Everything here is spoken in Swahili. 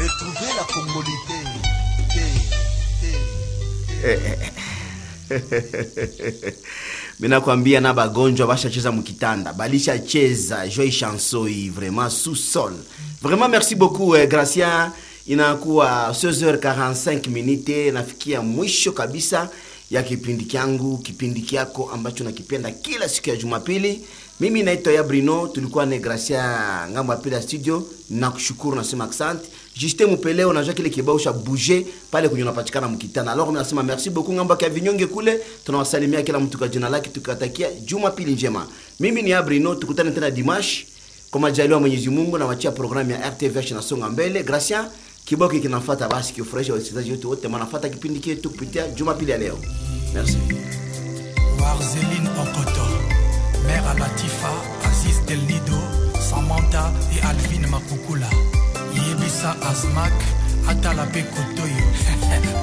Retrouvez la congolité. Té, té, minakwambia na bagonjwa bashacheza mukitanda balishacheza joi chansoi vraiment sous sol vraiment merci beaucoup eh, gracia inakuwa 16h45 minute nafikia mwisho kabisa ya kipindi kyangu kipindi kyako ambacho nakipenda kila siku ya jumapili mimi naitwa ya brino tulikuwa ne gracia ngambo ya pili ya studio nakushukuru nasema asante Justin Mupeleo najua kile kibao cha bouger pale kwenye unapatikana mkitana. Alors mimi nasema merci beaucoup ngamba kwa vinyonge kule. Tunawasalimia kila mtu kwa jina lake tukatakia Jumapili njema. Mimi ni Abrino tukutane tena Dimash kwa majaliwa Mwenyezi Mungu na wachia programu ya RTVH nasonga mbele. Gracia kibao hiki kinafuata basi kifurahisha wasikilizaji wote wote wanafuata kipindi chetu kupitia Jumapili ya leo. Merci. Warzeline Okoto, Mère Abatifa, Aziz Del Nido, Samantha et Alvin Makukula, Yebisa Azmak, Atala Kotoyo,